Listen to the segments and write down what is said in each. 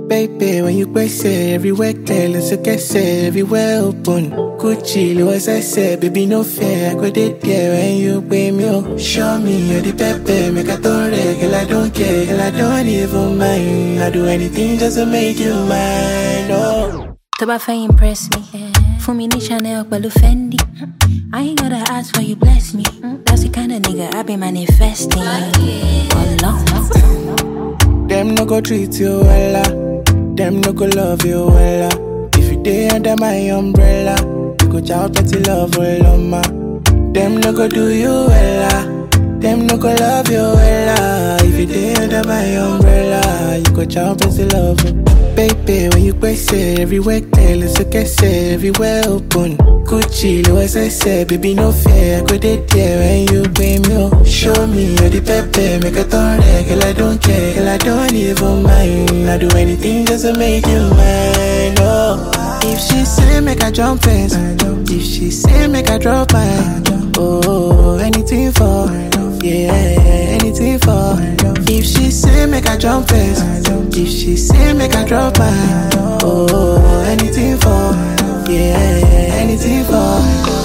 Baby, when you press it, everywhere clear, let's get it, everywhere open. Gucci, Louis say, baby, no fair. I go there there when you pay me. Oh. Show me you're the pepe, make a tore, girl, I don't care, girl, I don't even mind. I do anything just to make you mine. Oh. tó bá fẹ́ impress me fún mi ní chanel pẹ̀lú fendi i ain't gotta ask for you bless me that's the kind of nigga i be manifesting ọlọ́run. Them no go treat you wella. Them no go love you wella. If you day under my umbrella, you go chow petty love well ma. Them no go do you wella. Them no go love you wella. If you day under my umbrella, you go chow petty love. Baby, when you press it, everywhere clear, let's get it, everywhere open. Gucci, Louis say, baby, no fear. I go there there when you pay me. Oh. Show me you're the pepe, make a turn girl, I don't care, girl, I don't even mind. I do anything just to make you mine. Oh, if she say make I jump fence, if she say make I drop mine. Oh, anything for, yeah, anything for. If she say make I jump fence, if she say make I drop mine. Oh, anything for, yeah, anything for.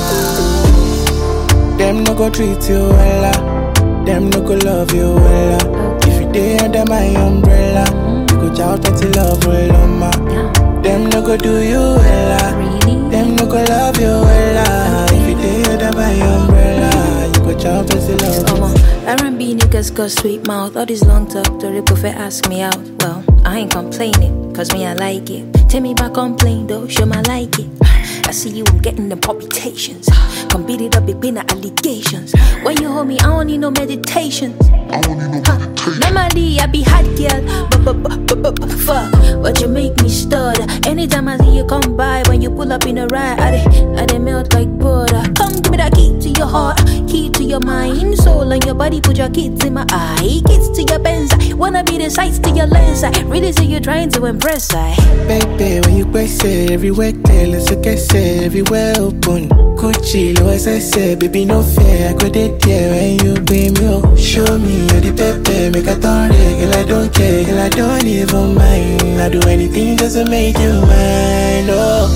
Them no go treat you wella. Them no go love you wella. If you day under my umbrella, you go chow petty love well ma. Them no go do you wella. Really? Them no go love you wella. If you day under my umbrella, you go chow petty love. Omo, R&B niggas got sweet mouth. All this long talk, the prefer ask me out. Well, I ain't complaining, cause me I like it. Take me back on plane though, show my like it. I see you getting them palpitations. Come beat it up, it been allegations. When you hold me, I don't need no meditations. Huh. Normally I be hot girl, but but but but but but fuck. But you make me stutter. Anytime I see you come by, when you pull up in a ride, I dey I dey melt like butter. Come give me that key to your heart, key to your mind, soul, and your body. Put your kids in my eye, kids to your Benz. I wanna be the sights to your lens. I really see you trying to impress. I Baby, when you press it, everywhere clear, let's get it, everywhere open. Gucci, Louis say, baby, no fear. I go there there when you pay me. Oh. Show me you're the pepe, make a turn girl, I don't care, girl, I don't even mind. I do anything just to make you mine. Oh.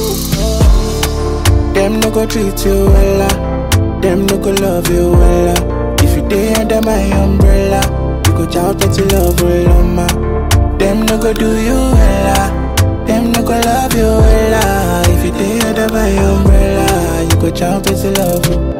Them no go treat you wella. Them no go love you wella. If you day under my umbrella, you go chow petty love well ma. Them no go do you wella. Them no go love you wella. If you day under my umbrella, you go chow petty love.